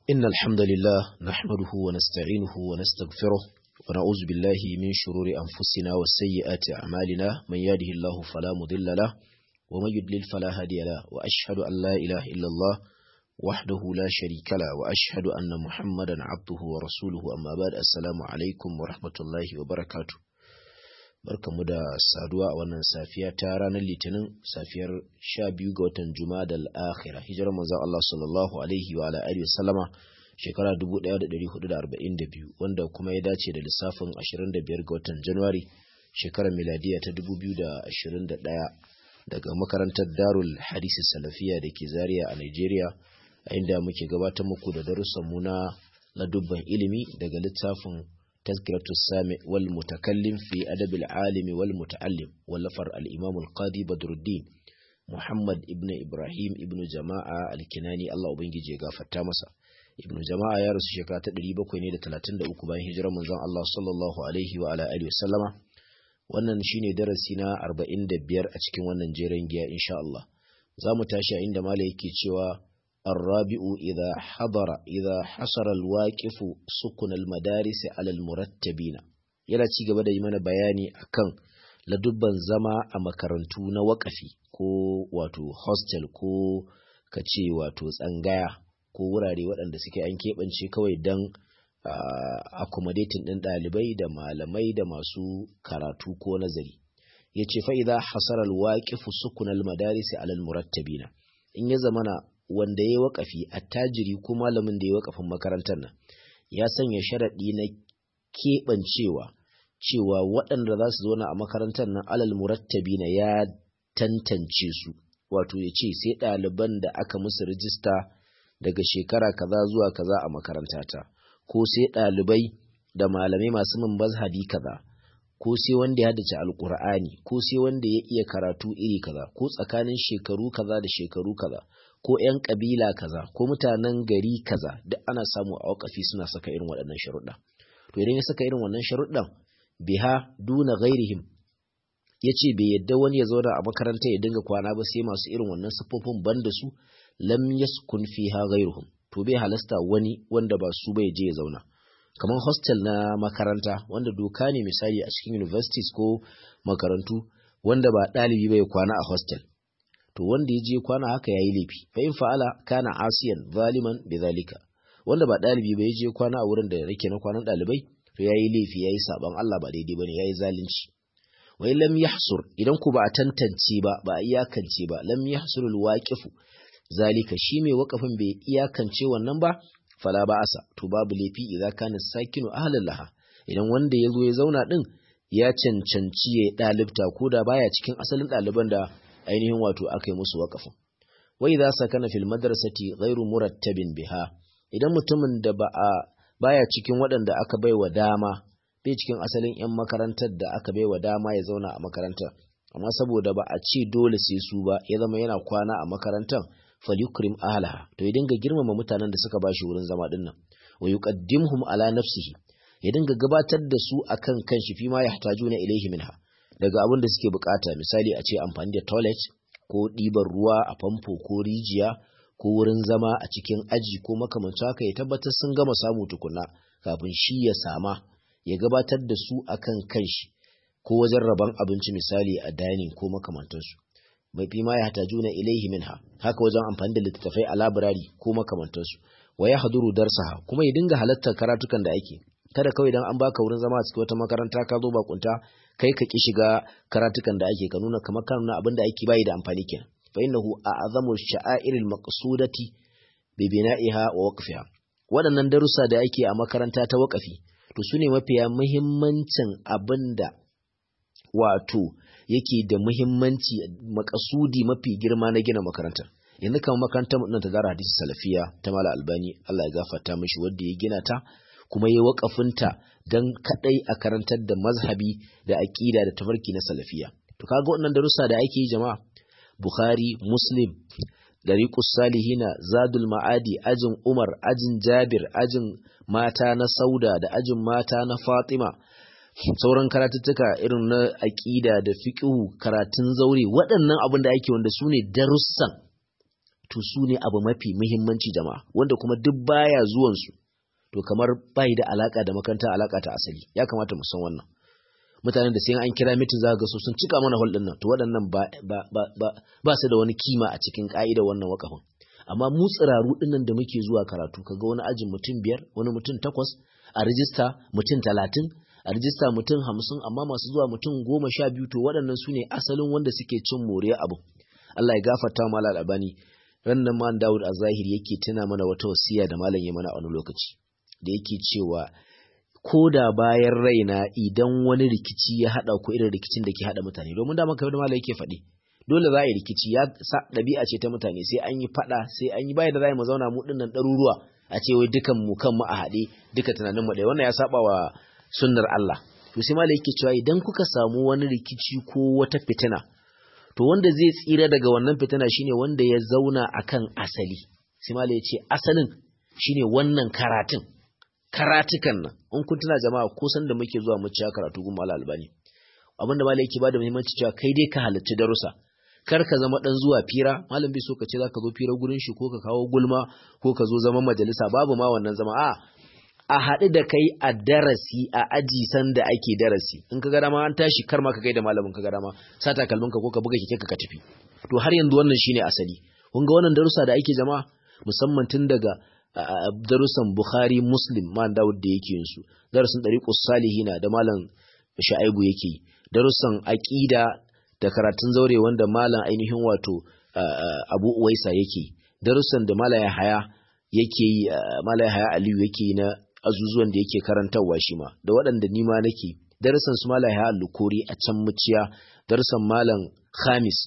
إن الحمد لله نحمده ونستعينه ونستغفره ونعوذ بالله من شرور أنفسنا وسيئات أعمالنا من يهده الله فلا مضل له ومن يضلل فلا هادي له وأشهد أن لا إله إلا الله وحده لا شريك له وأشهد أن محمدا عبده ورسوله أما بعد السلام عليكم ورحمة الله وبركاته barkamu da saduwa a wannan safiya ta ranar litinin safiyar sha biyu ga watan juma'a al-akhirah hijirar manzon Allah sallallahu alaihi wa ala alihi wasallama shekara 1442 wanda kuma ya dace da lissafin 25 ga watan Januwari shekarar miladiya ta 2021 daga makarantar Darul Hadisi Salafiya da ke Zaria a Nigeria a inda muke gabatar muku da darussan mu na ladubban ilimi daga littafin تذكرة السامع والمتكلم في أدب العالم والمتعلم ولفر الإمام القاضي بدر الدين محمد ابن إبراهيم ابن جماعة الكناني الله أبنجي جيغا فتامسا ابن جماعة يا رسول شكرا تدريبا كويني دا تلاتين دا أكبان هجرة من الله صلى الله عليه وعلى آله وسلم wannan shine darasi na 45 a cikin wannan jeren giya insha Allah za mu tashi a inda malai yake cewa الرابع إذا حضر إذا حصر الواقف سكن المدارس على المرتبين yana ci gaba da yi mana bayani akan ladubban zama a makarantu na wakafi ko wato hostel ko ka ce wato tsangaya ko wurare waɗanda suke an keɓance kawai don accommodating ɗin ɗalibai da malamai da masu karatu ko nazari ya ce fa'iza hasarar waƙifu sukunal madarisi alal murattabina in ya zamana wanda ya yi waƙafi attajiri ko malamin da ya waƙafin makarantar nan ya sanya sharaɗi na keɓancewa cewa waɗanda za su zauna a makarantar nan alal murattabi na ya tantance su wato ya ce sai ɗaliban da aka musu rijista daga shekara kaza zuwa kaza a makarantata ko sai ɗalibai da malamai masu min mazhabi kaza ko sai wanda ya haddace alkur'ani ko sai wanda ya iya karatu iri kaza ko tsakanin shekaru kaza da shekaru kaza ko 'yan ƙabila kaza ko mutanen gari kaza duk ana samu a wakafi suna saka irin waɗannan sharuɗa to idan ya saka irin wannan sharuɗan biha duna ghairihim ya ce bai yadda wani ya zauna a makaranta ya dinga kwana ba sai masu irin wannan siffofin ban da su lam yaskun fiha ghairuhum to bai halasta wani wanda ba su bai je ya zauna kamar hostel na makaranta wanda doka ne misali a cikin universities ko makarantu wanda ba ɗalibi bai kwana a hostel to wanda ya je kwana haka yayi laifi fa in fa'ala kana asiyan zaliman bidhalika wanda ba dalibi ba ya je kwana a wurin da yake na kwanan dalibai to yayi laifi yayi saban Allah ba daidai bane yayi zalunci wa lam yahsur idan ku ba a tantance ba ba a iyakance ba lam yahsurul waqifu zalika shi mai wakafin bai iyakance wannan ba fala ba asa to babu laifi idan kana sakinu ahlan laha idan wanda ya zo ya zauna din ya cancanci ya dalibta ko da baya cikin asalin ɗaliban da ainihin wato aka yi musu waƙafin. Wai za sa kana fil madrasati ghairu murattabin biha idan mutumin da ba a baya cikin waɗanda aka bai wa dama bai cikin asalin 'yan makarantar da aka bai wa dama ya zauna a makarantar amma saboda ba a ce dole sai su ba ya zama yana kwana a makarantar falyukrim ahlaha to ya dinga girmama mutanen da suka bashi wurin zama dinnan wa yuqaddimhum ala nafsihi ya dinga gabatar da su akan kanshi fi ma yahtajuna ilayhi minha daga abin da suke bukata misali a ce amfani da toilet ko ɗiban ruwa a famfo ko rijiya ko wurin zama a cikin aji ko makamancin haka ya tabbatar sun gama samu tukuna kafin shi ya sama ya gabatar da su akan kanshi ko wajen rabon abinci misali a dining ko makamantansu mai fi ma ya hatajuna ilaihi minha haka wajen amfani da littattafai a labirari ko makamantansu wa ya haduru darsaha kuma ya dinga halartar karatukan da ake kada kawai dan an baka wurin zama a cikin wata makaranta ka zo bakunta kai ka ki shiga karatukan da ake ka nuna kamar kan nuna abin da ake bayi da amfani kenan fa innahu a'zamu sha'airil maqsudati bi bina'iha wa waqfiha waɗannan darussa da ake a makaranta ta waqafi to sune mafiya muhimmancin abinda wato yake da muhimmanci makasudi mafi girma na gina makarantar yanzu kamar makarantar nan ta zara hadisi salafiya ta mala albani Allah ya gafarta mishi wanda ya gina ta kuma ya waƙafinta don kaɗai a karantar da mazhabi da aƙida da tafarki na salafiya. To kaga waɗannan darussa da ake yi jama'a Bukhari, Muslim, Dariqus Salihina, Zadul Ma'adi, ajin Umar, ajin Jabir, ajin mata na Sauda da ajin mata na Fatima. Sauran karatuttuka irin na aƙida da fiƙihu, karatun zaure, waɗannan abin da ake wanda su ne darussan to su ne abu mafi muhimmanci jama'a wanda kuma duk baya zuwan su to kamar bai da alaka da makaranta alaka ta asali ya kamata mu san wannan mutanen da sai an kira mitin za ga su sun cika mana hol nan to waɗannan ba ba ba ba su da wani kima a cikin ka'idar wannan wakafin amma mu tsiraru dinnan da muke zuwa karatu kaga wani ajin mutum biyar wani mutum takwas a rijista mutum talatin a rijista mutum hamsin amma masu zuwa mutum goma sha biyu to waɗannan su ne asalin wanda suke cin moriya abu Allah ya gafarta wa malam albani ran nan man Dawud a zahiri yake tuna mana wata wasiya da malam ya mana a wani lokaci da yake cewa ko da bayan raina idan wani rikici ya haɗa ko irin rikicin da ke haɗa mutane domin da maka da malam yake faɗi dole za a yi rikici ya sa ɗabi'a ce ta mutane sai an yi faɗa sai an yi bayan da za mu zauna mu ɗinnan ɗaruruwa a ce wai dukan mu kan mu a haɗe duka tunanin mu ɗaya wannan ya saba wa sunnar Allah to sai malai yake cewa idan kuka samu wani rikici ko wata fitina to wanda zai tsira daga wannan fitina shine wanda ya zauna akan asali sai malai ya ce asalin shine wannan karatun karatukan nan in kun tuna jama'a ko san da muke zuwa mu ciya karatu gun malal albani abinda malai yake bada muhimmanci cewa kai dai ka halarci darussa kar ka zama dan zuwa fira malam bai so ka ce zaka zo fira gurin shi ko ka kawo gulma ko ka zo zaman majalisa babu ma wannan zama a a haɗu da kai a darasi a aji sanda ake darasi in ka ga dama an tashi kar ma ka kai da malamin ka ga dama sa takalmin ka ko ka buga keke ka tafi to har yanzu wannan shine asali kun ga wannan darussa da ake jama'a musamman tun daga darussan Bukhari Muslim man Dawud da yake yin su darussan Dariqus Salihina da malam Sha'ibu yake darussan aqida da karatun zaure wanda malam ainihin wato Abu Uwaisa yake darussan da malam Yahaya yake yi malam Yahaya Aliyu yake yi na azuzuwan da yake karantarwa shi ma da waɗanda nima nake darussan su malam Yahaya Lukuri a can muciya darussan malam Khamis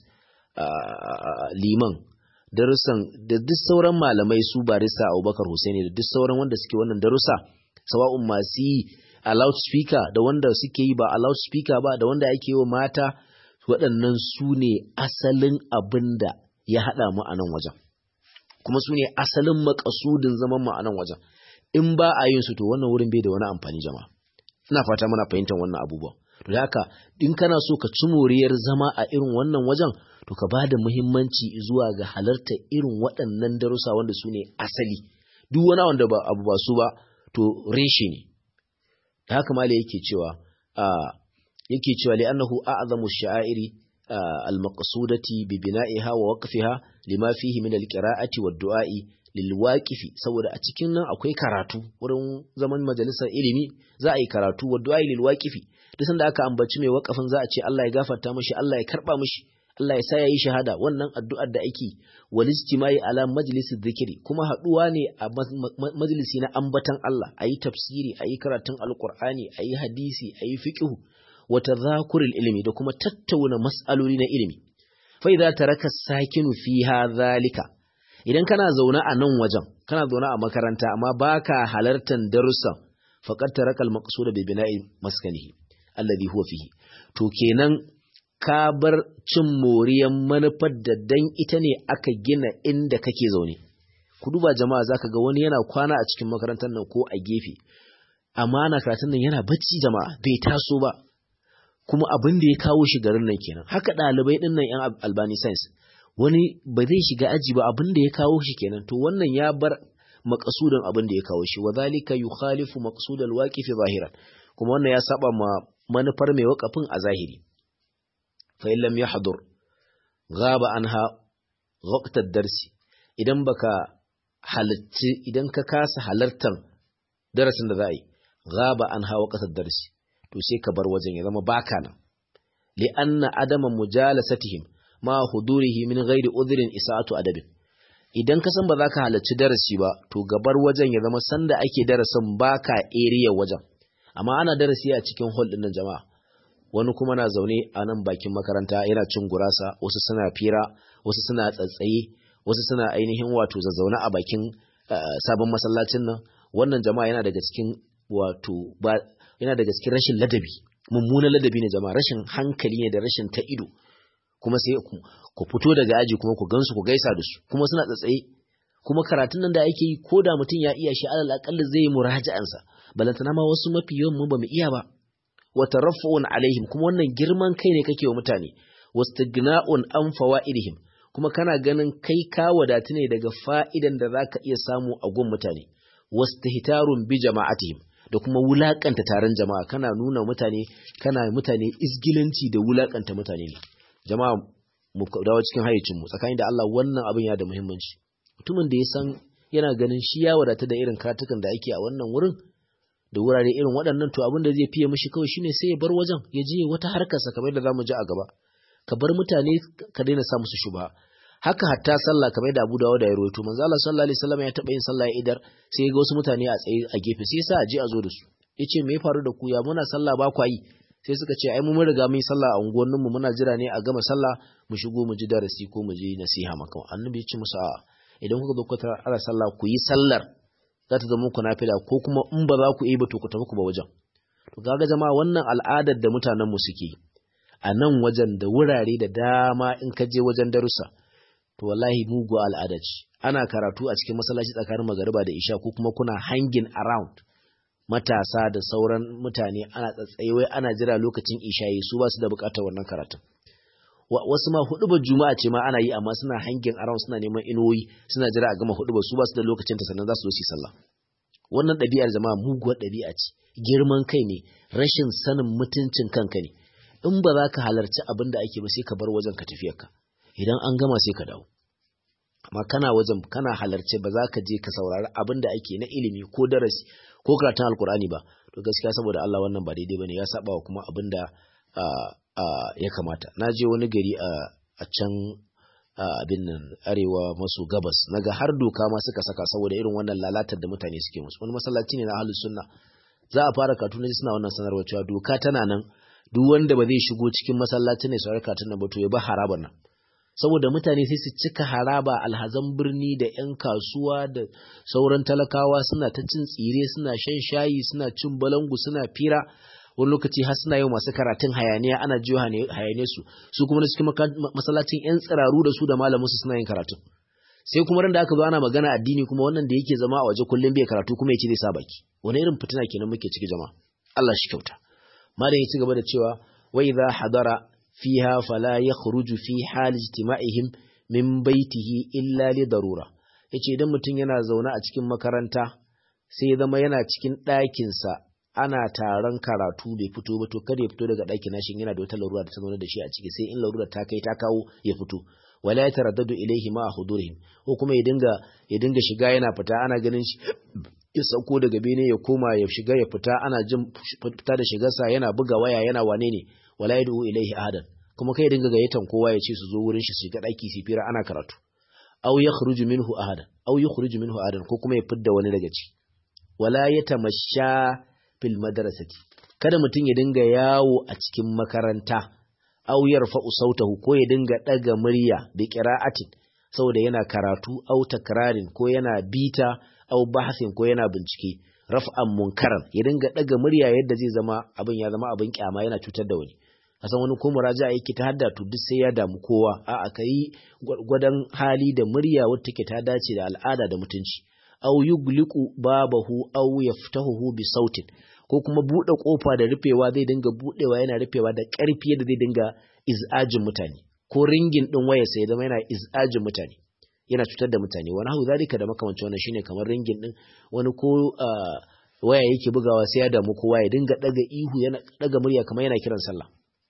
liman darussan da duk sauran malamai su barista Abubakar Hussaini da duk sauran wanda suke wannan darussa sawa'un masu yi a loudspeaker da wanda suke yi ba a loudspeaker ba da wanda ake yi wa mata waɗannan su ne asalin abin da ya haɗa mu a nan wajen kuma su ne asalin makasudin zaman mu a nan wajen in ba a yin su to wannan wurin bai da wani amfani jama'a ina fata muna fahimtar wannan abubuwan to haka in kana so ka ci moriyar zama a irin wannan wajen to ka bada muhimmanci zuwa ga halarta irin waɗannan darussa wanda su ne asali duk wani wanda ba abu ba su ba to reshe ne da haka mala yake cewa a yake cewa li annahu a'zamu sha'airi al-maqsudati bi bina'iha wa waqfiha lima fihi min al-qira'ati wad-du'a'i lilwaqifi saboda a cikin nan akwai karatu wurin zaman majalisar ilimi za a yi karatu wa du'a lilwaqifi duk sanda aka ambaci mai wakafin za a ce Allah ya gafarta mishi Allah ya karba mishi Allah ya sa yayi shahada wannan addu'ar da ake wal istimai ala majlisid dhikri kuma haduwa ne a majalisi na ambatan Allah ayi tafsiri ayi karatun alqur'ani ayi hadisi ayi fiqh wa tadhakuril ilmi da kuma tattauna mas'aloli na ilimi fa idza taraka sakinu fiha zalika idan kana zaune a nan wajen kana zaune a makaranta amma baka halartar darussan faqad tarakal maqsud bi bina'i maskanihi alladhi huwa fihi to kenan ka bar cin moriyan manufar da dan ita ne aka gina inda kake zaune ku duba jama'a zaka ga wani yana kwana a cikin makarantar nan ko a gefe amma na karatun nan yana bacci jama'a bai taso ba kuma abin da ya kawo shi garin nan kenan haka ɗalibai ɗin nan yan albani science wani ba zai shiga aji ba abin da ya kawo shi kenan to wannan ya bar maqsudin abin da ya kawo shi wa zalika yukhalifu maqsud alwaqif zahiran kuma wannan ya saba ma manufar mai waqafin a zahiri fa in lam yahdur ghaba anha waqt ad-darsi idan baka halatti idan ka kasa halartar darasin da za a yi ghaba anha waqt ad-darsi to sai ka bar wajen ya zama baka nan li anna adama mujalasatihim ma hudurihi min ghairi udhrin isa'atu adabin idan ka san ba za ka halarci darasi ba to gabar wajen ya zama sanda ake darasin baka area wajen amma ana darasi a cikin hall din nan jama'a wani kuma na zaune a nan bakin makaranta yana cin gurasa wasu suna fira wasu suna tsatsaye wasu suna ainihin wato zazzauna a bakin sabon masallacin nan wannan jama'a yana daga cikin wato ba yana daga cikin rashin ladabi mummunan ladabi ne jama'a rashin hankali ne da rashin ta ido kuma sai ku fito daga aji kuma ku gansu ku gaisa da su kuma suna tsatsaye kuma karatun nan da ake yi ko da mutum ya iya shi alal aqalla zai yi muraja'ansa balantana ma wasu mafi yawan mu bamu iya ba wa taraffu'un alaihim kuma wannan girman kai ne kake wa mutane wastighna'un an fawaidihim kuma kana ganin kai ka wadatu ne daga fa'idan da za ka iya samu a gun mutane wastihtarun bi jama'atihim da kuma wulakanta taron jama'a kana nuna mutane kana mutane izgilanci da wulakanta mutane ne jama'a mu dawo cikin hayyacin mu tsakanin da Allah wannan abin ya da muhimmanci mutumin da ya san yana ganin shi ya wadata da irin karatukan da ake a wannan wurin da wurare irin waɗannan to abin da zai fiye mishi kawai shine sai ya bar wajen ya je wata harkarsa kamar da zamu ji a gaba ka bar mutane ka daina sa musu shubha haka hatta sallah kamar da Abu Dawud da ya rawaito manzo Allah sallallahu alaihi wasallam ya taba yin sallah ya idar sai ga wasu mutane a tsaye a gefe sai sa a je a zo da su yace me ya faru da ku ya muna sallah ba ku yi sai suka ce ai mu mun riga mun yi sallah a unguwanninmu muna jira ne a gama sallah mu shigo mu ji darasi ko mu ji nasiha maka annabi ya ce musu a idan kuka zo ku tara sallah ku yi sallar za ta zama muku nafila ko kuma in ba za ku yi ba to ku tafi ku ba wajen to kaga jama'a wannan al'adar da mutanen mu suke a nan wajen da wurare da dama in ka je wajen darussa to wallahi mugu al'ada ce ana karatu a cikin masallaci tsakanin magariba da isha ko kuma kuna hanging around matasa da sauran mutane ana tsatsaiwai ana jira lokacin ishayi su ba su da bukatar wannan karatun wasu ma hudubar juma'a ce ma ana yi amma suna hangin around suna neman inuwoyi suna jira a gama hudubar su ba su da lokacin ta sannan za su zo su yi sallah wannan ɗabi'ar jama'a muguwar ɗabi'a ce girman kai ne rashin sanin mutuncin kanka ne in ba za ka halarci abin da ake ba sai ka bar wajen ka tafiyar ka idan an gama sai ka dawo amma kana wajen kana halarce ba za ka je ka saurari abin da ake na ilimi ko darasi ko karatun alkur'ani ba to gaskiya saboda Allah wannan ba daidai bane ya saba wa kuma abin da ya kamata na je wani gari a can abin nan arewa maso gabas naga har doka ma suka saka saboda irin wannan lalatar da mutane suke musu wani masallaci ne na ahlus sunna za a fara katuna suna wannan sanarwa cewa doka tana nan duk wanda ba zai shigo cikin masallacin ne saurar katun nan ba to ya ba harabar nan saboda mutane sai su cika haraba alhazan birni da 'yan kasuwa da sauran talakawa suna ta cin tsire suna shan shayi suna cin balangu suna fira wani lokaci har suna yau masu karatun hayaniya ana jiyo hayaniya su su kuma cikin masallacin 'yan tsiraru da su da malamin su suna yin karatun sai kuma ran da aka zo ana magana addini kuma wannan da yake zama a waje kullum bai karatu kuma yace zai sa baki wani irin fitina kenan muke ciki jama'a Allah shi kyauta malam ya ci gaba da cewa wa idza hadara fiha fala yakhruju fi hal ijtima'ihim min baitihi illa li darura yace idan mutum yana zaune a cikin makaranta sai ya zama yana cikin ɗakin sa ana taron karatu bai fito ba to kada ya fito daga ɗakin nashin yana da wata larura da ta zaune da shi a ciki sai in larura ta kai ta kawo ya fito wala ya taraddadu ilaihi ma hudurihim ko kuma ya dinga ya dinga shiga yana fita ana ganin shi ya sauko daga bene ya koma ya shiga ya fita ana jin fita da shigarsa yana buga waya yana wane ne wala yad'u ilaihi ahadan kuma kai dinga gayyatan kowa ya ce su zo wurin shi su shiga daki su fira ana karatu aw yakhruju minhu ahadan aw yakhruju minhu ahadan ko kuma ya fidda wani daga ci wala yatamasha fil madrasati kada mutum ya dinga yawo a cikin makaranta aw yarfa'u sautahu ko ya dinga daga murya bi qira'atin saboda yana karatu aw takrarin ko yana bita aw bahasin ko yana bincike raf'an munkaran ya dinga daga murya yadda zai zama abin ya zama abin kyama yana cutar da wani kasan wani ko muraja yake ta hadda to duk sai ya damu kowa a aka yi gwadon hali da murya wacce take ta dace da al'ada da mutunci aw yugliqu babahu aw yaftahu bi sautin ko kuma bude kofa da rufewa zai dinga budewa yana rufewa da karfi yadda zai dinga iz'ajin mutane ko ringin din waya sai zama yana iz'ajin mutane yana cutar da mutane wani hau zalika da makamancin wannan shine kamar ringin din wani ko waya yake bugawa sai ya damu kowa ya dinga daga ihu yana daga murya kamar yana kiran sallah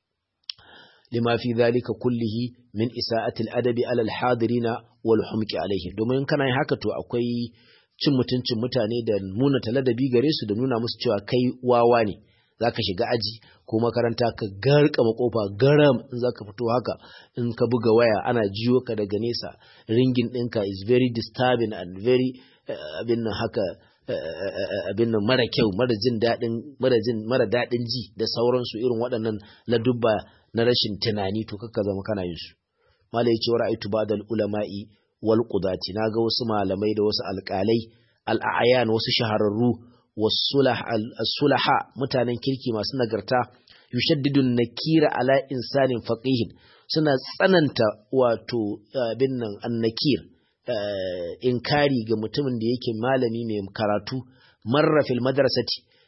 lima fi zalika kullihi min isa'atil adabi alal hadirina wal humqi alaihi domin kana yin haka to akwai cin mutuncin mutane da nuna taladabi gare su da nuna musu cewa kai wawa ne zaka shiga aji ko makaranta ka garka makofa garam in zaka fito haka in ka buga waya ana jiyo ka daga nesa ringin ɗinka is very disturbing and very abin nan haka abin nan mara kyau mara jin daɗin mara jin mara daɗin ji da sauransu irin waɗannan ladubba na rashin tunani to kakka zama kana yin su malai ce ra'aytu ba'dal ulama'i wal qudati naga wasu malamai da wasu alƙalai al'ayan wasu shahararru wasulaha mutanen kirki masu nagarta yushaddidun nakira ala insanin faqihin suna tsananta wato abin nan annakir inkari ga mutumin da yake malami mai karatu marra fil madrasati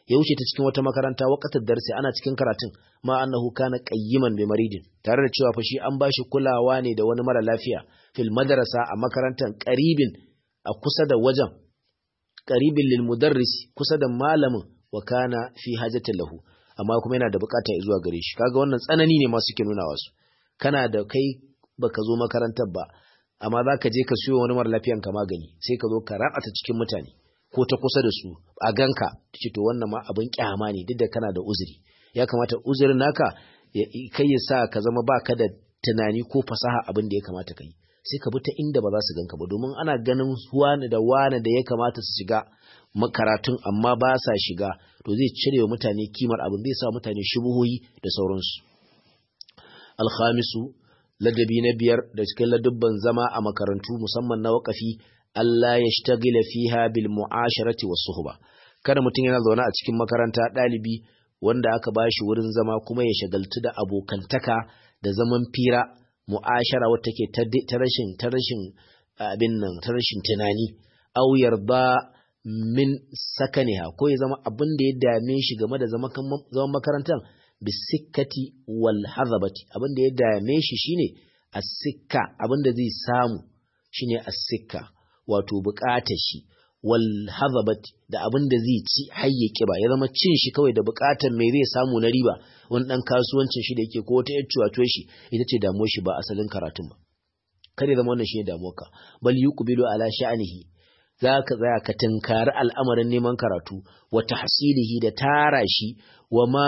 ya wuce ta cikin wata makaranta waqatar darsi ana cikin karatun ma annahu kana qayyiman bi maridin tare da cewa fa shi an bashi kulawa ne da wani mara lafiya fil madrasa a makarantar qaribin a kusa da wajen qaribin lil mudarris kusa da malamin wa kana fi hajatin lahu amma kuma yana da bukata zuwa gare shi kaga wannan tsanani ne ma suke nuna wasu kana da kai baka zo makarantar ba amma za ka je ka siyo wani mara lafiyan ka magani sai ka zo ka rabata cikin mutane ko ta kusa da su a ganka ce to wannan ma abin kyama ne duk da kana da uzuri ya kamata uzurin naka kai ya sa ka zama baka da tunani ko fasaha abin da ya kamata ka yi sai ka bi ta inda ba za su ganka ba domin ana ganin wani da wani da ya kamata su shiga makaratun amma ba sa shiga to zai cire wa mutane kimar abin zai sa mutane shubuhoyi da sauransu alkhamisu ladabi na biyar da cikin ladubban zama a makarantu musamman na wakafi Allah ya shtagila fiha bil mu'asharati was suhba kada mutum yana zaune a cikin makaranta ɗalibi wanda aka bashi wurin zama kuma ya shagaltu da abokantaka da zaman fira mu'ashara wata take ta rashin ta rashin abin nan ta rashin tunani aw yarda min sakaniha ko ya zama abin da ya dame shi game da zaman makarantar bisikkati wal hazabati abin da ya dame shi shine as-sikka abin da zai samu shine as-sikka wato bukatar shi wal hazabati da abin da zai ci hayye kiba ya zama cin shi kawai da bukatar me zai samu na riba wani dan kasuwancin shi da yake ko wata yaccuwa to shi ita ce damuwar shi ba asalin karatun ba kare zama wannan shine damuwarka bal yuqbilu ala sha'nihi za ka tsaya ka tunkari al'amarin neman karatu wa tahsilihi da tara shi wa ma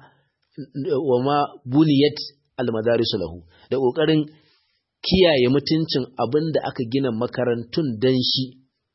wa ma buniyat almadarisu lahu da kokarin kiyaye mutuncin abin da aka gina makarantun dan shi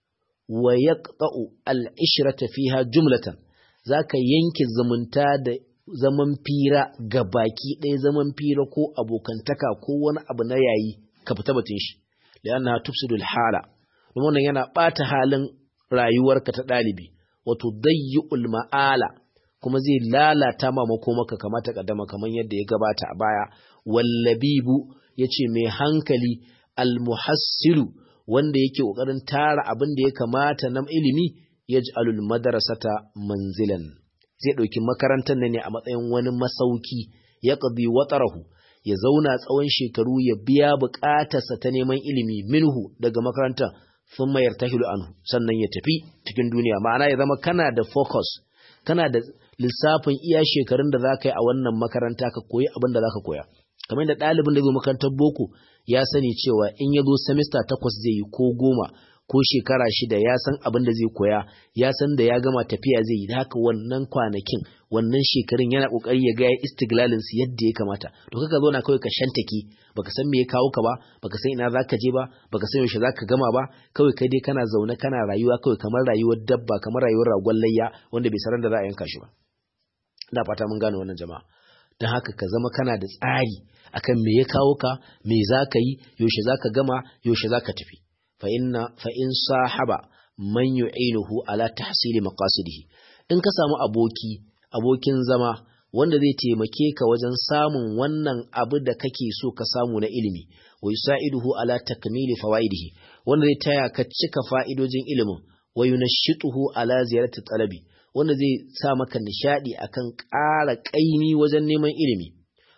wa yaqta'u al-ishrata fiha jumlatan zaka yanke zumunta da zaman fira ga baki ɗaya zaman fira ko abokantaka ko wani abu na yayi ka fita batun shi lianna tufsidul hala don wannan yana ɓata halin rayuwarka ta ɗalibi wato dayyul ma'ala kuma zai lalata ma makomaka kamata kaddama kamar yadda ya gabata a baya wallabibu yace mai hankali almuhassilu wanda yake kokarin tara abin da ya kamata na ilimi yaj'alul madrasata manzilan zai dauki makarantar ne a matsayin wani masauki ya qadi watarahu ya zauna tsawon shekaru ya biya bukatarsa ta neman ilimi minhu daga makarantar sun mayar tahilu anhu sannan ya tafi cikin duniya ma'ana ya zama kana da focus kana da lissafin iya shekarun da za ka yi a wannan makaranta ka koyi abin da za ka koya kamar da ɗalibin da zo makarantar boko ya sani cewa in ya zo semester takwas zai yi ko goma ko shekara shida ya san abin da zai koya ya san da ya gama tafiya zai yi da haka wannan kwanakin wannan shekarun yana kokari ya ga ya istiglalin su yadda ya kamata to kaka zo na kawai ka shantake baka san me ya kawo ka ba baka san ina zaka je ba baka san yaushe zaka gama ba kawai kai dai kana zaune kana rayuwa kawai kamar rayuwar dabba kamar rayuwar ragon layya wanda bai saran da za a yanka shi ba ina fata mun gane wannan jama'a don haka ka zama kana da tsari akan me ya kawo ka me zaka yi yaushe zaka gama yaushe zaka tafi fa inna fa in sahaba man yu'inuhu ala tahsili maqasidihi in ka samu aboki abokin zama wanda zai taimake ka wajen samun wannan abu da kake so ka samu na ilimi wa yusaiduhu ala takmili fawaidihi wanda zai taya ka cika fa'idojin ilimin wa yunashituhu ala ziyarati talabi wanda zai sa maka nishadi akan ƙara ƙaimi wajen neman ilimi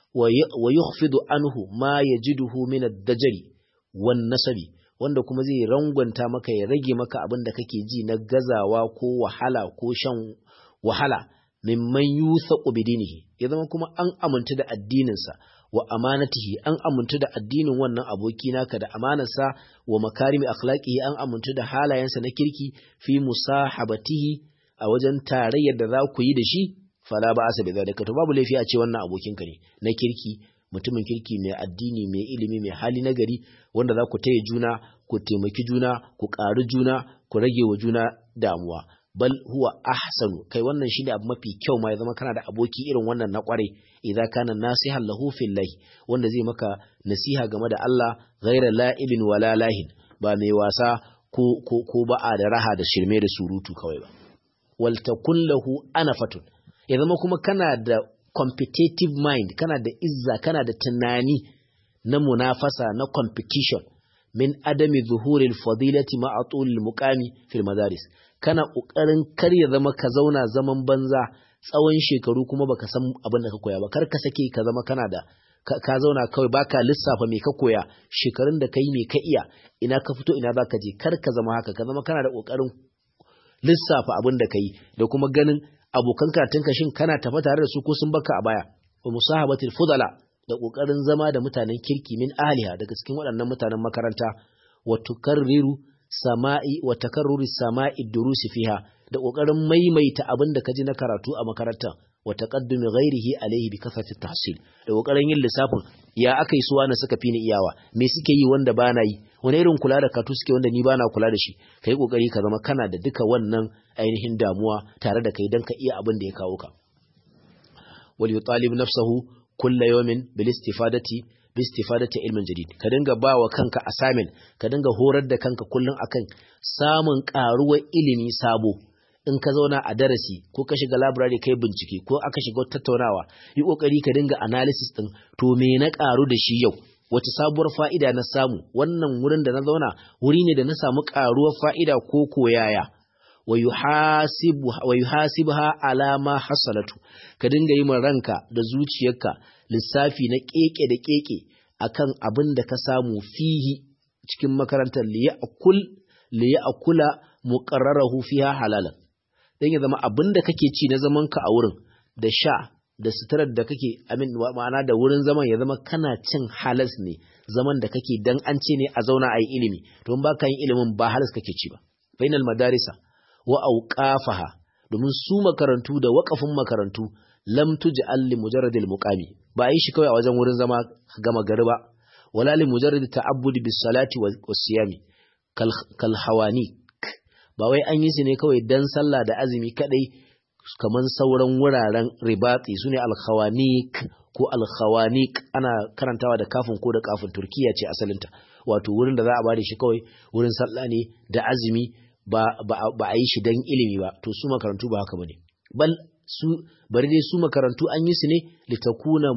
wa yukhfidu anhu ma yajiduhu min ad-dajri wan nasabi wanda kuma zai rangwanta maka ya rage maka abin da kake ji na gazawa ko wahala ko shan wahala mimman yuthaqu bidinihi ya zama kuma an amintu da addininsa wa amanatihi an amintu da addinin wannan aboki naka da amanarsa wa makarimi akhlaqihi an amintu da halayensa na kirki fi musahabatihi a wajen tarayyar da za ku yi da shi fala ba asa bi zalika to babu laifi a ce wannan abokinka ne na kirki mutumin kirki mai addini mai ilimi mai hali nagari wanda za ku taya juna ku taimaki juna ku ƙari juna ku rage wa juna damuwa bal huwa ahsanu kai wannan shine abu mafi kyau ma ya zama kana da aboki irin wannan na kware idan kana nasihan lahu fillahi wanda zai maka nasiha game da Allah ghaira la'ibin wala lahin ba mai wasa ko ko ko ba'a da raha da shirme da surutu kawai ba wal takun lahu anafatun ya zama kuma kana da competitive mind kana da izza kana da tunani na munafasa na competition min adami zuhuril fadilati ma'a tulil muqami fil madaris kana kokarin kar ya zama ka zauna zaman banza tsawon shekaru kuma baka san abin da ka koya ba kar ka sake ka zama kana da ka zauna kawai baka lissafa me ka koya shekarun da kai me ka iya ina ka fito ina zaka je kar ka zama haka ka zama kana da kokarin lissafa abin da kai da kuma ganin abokan karatunka shin kana tafa tare da su ko sun baka a baya wa musahabatil fudala da kokarin zama da mutanen kirki min ahliha daga cikin waɗannan mutanen makaranta wa tukarriru sama'i wa takarruri sama'i durusi fiha da kokarin maimaita abin da kaji na karatu a makarantar wa taqaddumi ghairihi alayhi bi kasrati tahsil da kokarin yin lissafin ya akai su wani suka fi ni iyawa me suke yi wanda bana yi wani irin kula da katu suke wanda ni bana kula da shi kai kokari ka zama kana da duka wannan ainihin damuwa tare da kai dan ka iya abin da ya kawo ka wal yutalib nafsahu kulla yawmin bil istifadati bi istifadati ilmin jadid ka dinga bawa kanka assignment ka dinga horar da kanka kullun akan samun karuwar ilimi sabo in ka zauna a darasi ko ka shiga library kai bincike ko aka shiga tattaunawa yi kokari ka dinga analysis din to me na karu da shi yau wace sabuwar fa'ida na samu wannan wurin da na zauna wuri ne da na samu karuwar fa'ida ko koyaya wa yuhasibha ala ma hasalatu ka dinga yi ranka da zuciyarka lissafi na keke da keke akan abin da ka samu fihi cikin makarantar liya'kul liya'kula muqarrarahu fiha halalan dan ya zama abin da kake ci na zaman ka a wurin da sha da suturar da kake amin ma'ana da wurin zaman ya zama kana cin halas ne zaman da kake dan an ce ne a zauna a yi ilimi to in baka yin ilimin ba halas kake ci ba bainal madarisa wa auqafaha domin su makarantu da waƙafin makarantu lam tuj'al li mujarradil muqami ba yi shi kawai a wajen wurin zama gama gari ba wala li mujarrad ta'abbud bis salati was siyami kal kal hawani ba wai an yi su ne kawai dan sallah da azumi kadai kaman sauran wuraren ribati sune al khawaniq ko al khawaniq ana karantawa da kafin ko da kafin turkiya ce asalinta wato wurin da za a bada shi kawai wurin sallah ne da azumi ba a yi shi don ilimi ba to su makarantu ba haka bane bal su bari dai su makarantu an yi su ne litakuna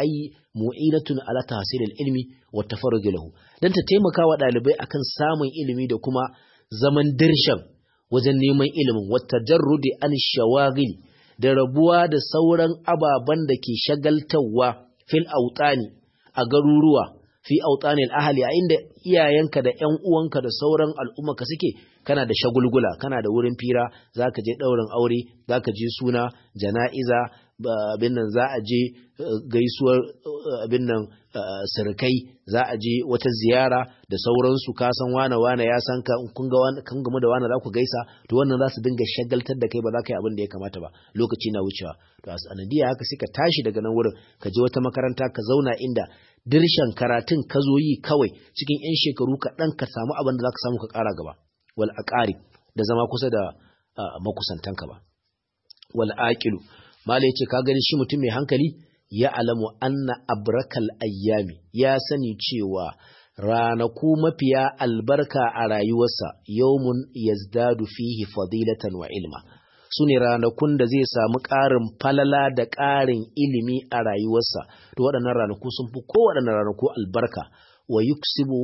mu'inatun ala tahsilil ilmi wa tafarruj lahu dan ta taimaka wa dalibai akan samun ilimi da kuma zaman dirshan wajen neman ilimin wa tajarrudi an shawagil da rabuwa da sauran ababan da ke shagaltawa fil autani a garuruwa fi autanil ahli a inda iyayenka da ƴan uwanka da sauran al'ummarka suke kana da shagulgula kana da wurin fira zaka je ɗaurin aure zaka je suna jana'iza abin nan za a je gaisuwar abin nan sirkai za a je wata ziyara da sauransu ka san wane wane ya san ka kun ga kan gamu da wane za ku gaisa to wannan za su dinga shagaltar da kai ba za ka yi abin da ya kamata ba lokaci na wucewa to a sanadiyya haka sai ka tashi daga nan wurin ka je wata makaranta ka zauna inda dirshan karatun ka zo yi kawai cikin 'yan shekaru kaɗan ka samu abin da za ka samu ka ƙara gaba wal aqari da zama kusa da makusantanka ba wal aqilu mala yace ka gani shi mutum mai hankali ya alamu anna abrakal ayyami ya sani cewa ranaku mafiya albarka a rayuwarsa yawmun yazdadu fihi fadilatan wa ilma su ne ranakun da zai samu ƙarin falala da ƙarin ilimi a rayuwarsa to waɗannan ranaku sun fi kowaɗannan ranaku albarka wa yuksibu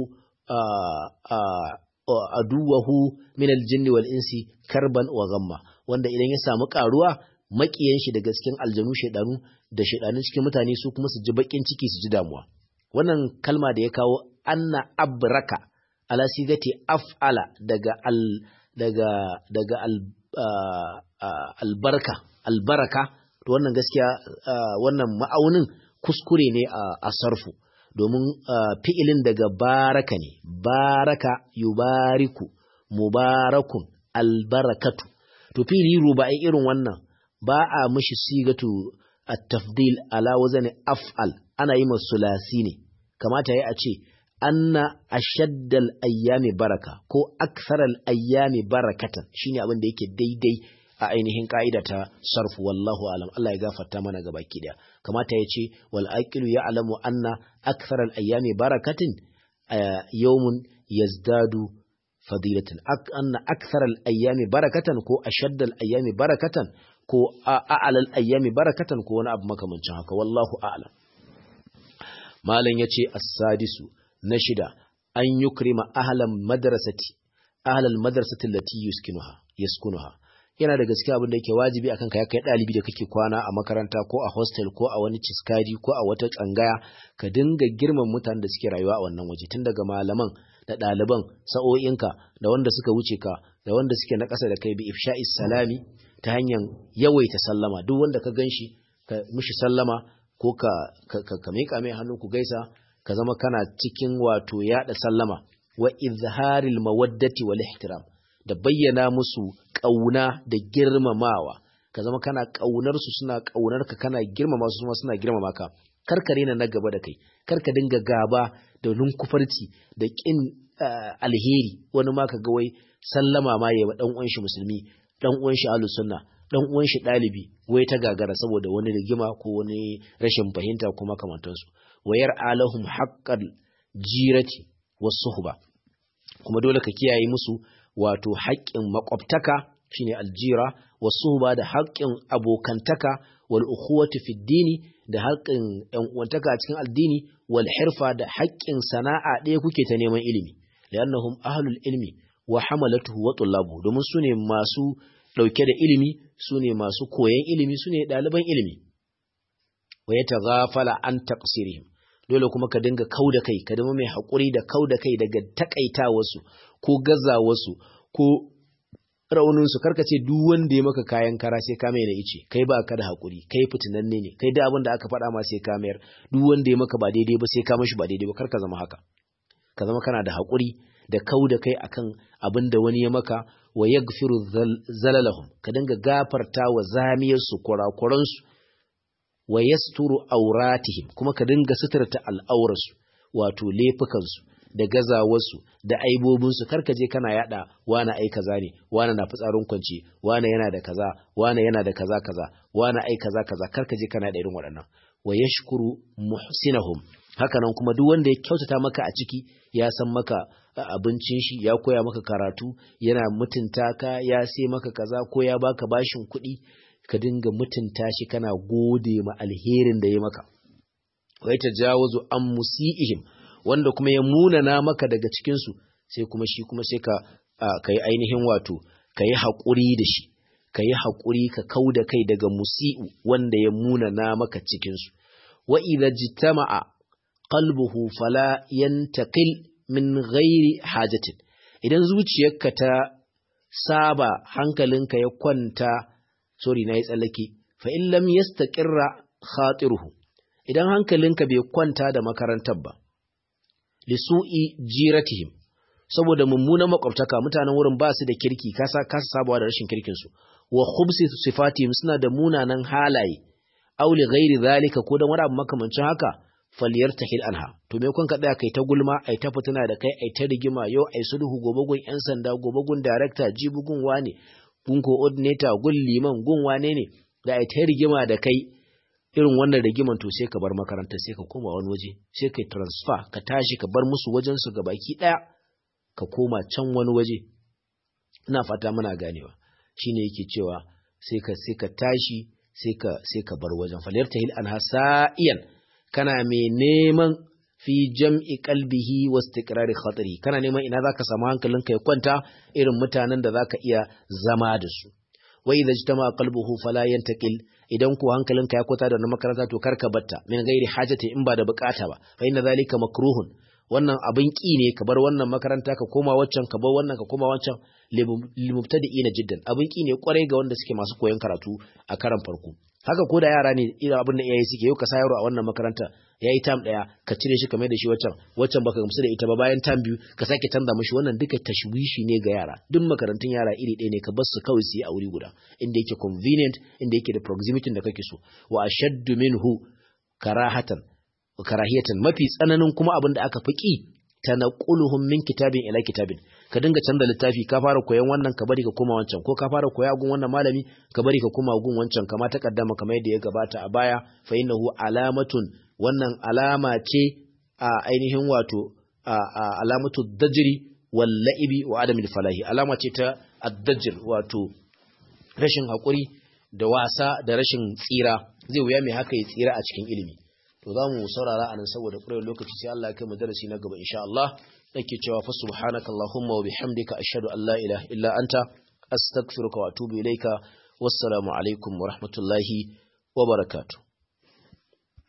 aduwahu min aljinni wal insi karban wa gamma wanda idan ya samu ƙaruwa maƙiyan shi daga cikin aljanu shaidanu da shaidanun cikin mutane su kuma su ji baƙin ciki su ji damuwa wannan kalma da ya kawo anna abraka ala sigati af'ala daga al daga daga al albarka albaraka to wannan gaskiya wannan ma'aunin kuskure ne a sarfu domin fi'ilin daga baraka ne baraka yubariku mubarakun albarakatu to fi'ili ruba'i irin wannan ba a mishi sigatu at-tafdil ala wazani af'al ana yi masu sulasi ne kamata ya a ce anna ashaddal ayyami baraka ko aktharal ayyami barakatan shine abin da yake daidai a ainihin ka'ida ta sarfu wallahu alam Allah ya gafarta mana gaba ki daya kamata ya ce wal aqilu ya'lamu anna aktharal ayyami barakatin yawmun yazdadu fadilatan anna aktharal ayyami barakatan ko ashaddal ayyami barakatan ko a'lal ayyami barakatan ko wani abu makamancin haka wallahu a'lam malam yace as-sadisu na shida an yukrima ahlan madrasati ahlal madrasati allati yuskinuha yaskunuha yana da gaskiya abin da yake wajibi akan ka ya kai dalibi da kake kwana a makaranta ko a hostel ko a wani ciskadi ko a wata tsangaya ka dinga girman mutanen da suke rayuwa a wannan waje tun daga malaman da ɗaliban sa'o'inka da wanda suka wuce ka da wanda suke na ƙasa da kai bi ifsha'is salami ta hanyar yawaita sallama duk wanda ka ganshi ka mishi sallama ko ka ka, ka, miƙa mai hannu ku gaisa ka zama kana cikin wato yaɗa sallama wa izharil mawaddati wal ihtiram da bayyana musu ƙauna da girmamawa ka zama kana ƙaunar su suna ƙaunar ka kana girmama su kuma suna girmama ka kar ka rena na gaba da kai kar ka dinga gaba da lunkufarci da ƙin alheri wani ma ka ga wai sallama ma yayi dan uwan shi musulmi dan uwan shi ahlus sunna dan uwan shi dalibi wai ta gagara saboda wani rigima ko wani rashin fahimta ko makamantansu wayar alahum haqqal jirati was suhba kuma dole ka kiyaye musu wato haƙƙin makwabtaka shine aljira wasu ba da haƙƙin abokantaka wal ukhuwati fi dini da haƙƙin ƴan uwantaka a cikin addini wal hirfa da haƙƙin sana'a ɗaya kuke ta neman ilimi li'annahum ahlul ilmi wa hamalatuhu wa tullabu domin su ne masu ɗauke da ilimi su ne masu koyan ilimi su ne ɗaliban ilimi wa yataghafala an taqsirihim dole kuma ka dinga kau da kai ka zama mai haƙuri da kau da kai daga takaitawarsu ko gazawarsu ko rauninsu karka ce duk wanda ya maka kayan kara sai ka mai na ice kai ba ka da haƙuri kai fitinanne ne kai da abin da aka faɗa ma sai ka mayar duk wanda ya maka ba daidai ba sai ka mashi ba daidai ba karka zama haka ka zama kana da haƙuri da kau da kai akan abin da wani ya maka wa yaghfiru zalalahum ka dinga gafarta wa zamiyarsu kurakuransu wa yasturu auratihim kuma ka dinga suturta al'aurarsu wato laifukansu da gazawarsu da aibobinsu karka je kana yada wani ai kaza ne wani na fitsarin kwance wani yana da kaza wani yana da kaza kaza wani ai kaza kaza karka je kana da irin waɗannan wa yashkuru muhsinahum hakanan kuma duk wanda ya kyautata maka a ciki ya san maka abincin shi ya koya maka karatu yana mutunta ka ya sai maka kaza ko ya baka bashin kuɗi ka dinga mutunta shi kana gode ma alherin da ya maka wai ta jawazu an musi'ihim wanda kuma ya munana maka daga cikinsu sai kuma shi kuma sai ka ka yi ainihin wato ka yi haƙuri da shi ka yi haƙuri ka kau da kai daga musi'u wanda ya munana maka cikinsu wa idza jitama'a qalbuhu fala yantaqil min ghairi hajatin idan zuciyarka ta saba hankalinka ya kwanta sorry na yi tsallake fa in lam yastaqirra khatiruhu idan hankalinka bai kwanta da makarantar ba lisu'i jiratihim saboda mummunan makwabtaka mutanen wurin ba su da kirki kasa kasa sabawa da rashin kirkin su wa khubsi sifatihim suna da munanan halaye aw li ghairi zalika ko dan wani abu makamancin haka falyartahil anha to me kun ka tsaya kai ta gulma ai ta fitina da kai ai ta rigima yau ai sulhu gobe gun yan sanda gobe gun director jibi gun wane gun coordinator gun liman gun wane ne da ai ta rigima da kai irin wannan rigiman to sai ka bar makaranta sai ka koma wani waje sai kai transfer ka tashi ka bar musu wajen su ga baki daya ka koma can wani waje ina fata muna ganewa shine yake cewa sai ka sai ka tashi sai ka sai ka bar wajen falyartahil anha sa'iyan kana mai neman fi jam'i qalbihi wa istiqrari khatari kana neman ina zaka samu hankalinka ya kwanta irin mutanen da zaka iya zama da su wa idza ijtama qalbuhu fala yantaqil idan ko hankalinka ya kwata da na makaranta to karka batta min gairi hajati in ba da bukata ba fa inna zalika makruhun wannan abin ki ne ka bar wannan makaranta ka koma waccan ka bar wannan ka koma waccan limubtadi'ina jiddan abin ki ne kwarai ga wanda suke masu koyon karatu a karan farko haka ko da yara ne irin abin da iyaye suke yau ka sa yaro a wannan makaranta ya yi tam ɗaya ka cire shi kamar da shi waccan waccan baka gamsu da ita ba bayan tam biyu ka sake canza mashi wannan duka tashwishi ne ga yara duk makarantun yara iri ɗaya ne ka bar su kawai su yi a wuri guda inda yake convenient inda yake da proximity da kake so wa ashaddu minhu karahatan karahiyatan mafi tsananin kuma abin da aka fi ki tanaquluhum min kitabin ila kitabin ka dinga canza littafi ka fara koyan wannan ka bari ka koma wancan ko ka fara koya gun wannan malami ka bari ka koma gun wancan kama ta kaddama kamar yadda ya gabata a baya fa innahu alamatun wannan alama ce a ainihin wato alamatu dajri wal la'ibi wa adamil falahi alama ce ta addajr wato rashin hakuri da wasa da rashin tsira zai wuya mai haka ya tsira a cikin ilimi to za mu saurara anan saboda ƙurar lokaci sai Allah ya kai mu darasi na gaba insha Allah nake cewa fa subhanakallahumma wa bihamdika ashhadu an la ilaha illa anta astaghfiruka wa atubu ilaika wassalamu alaikum wa rahmatullahi wa barakatuh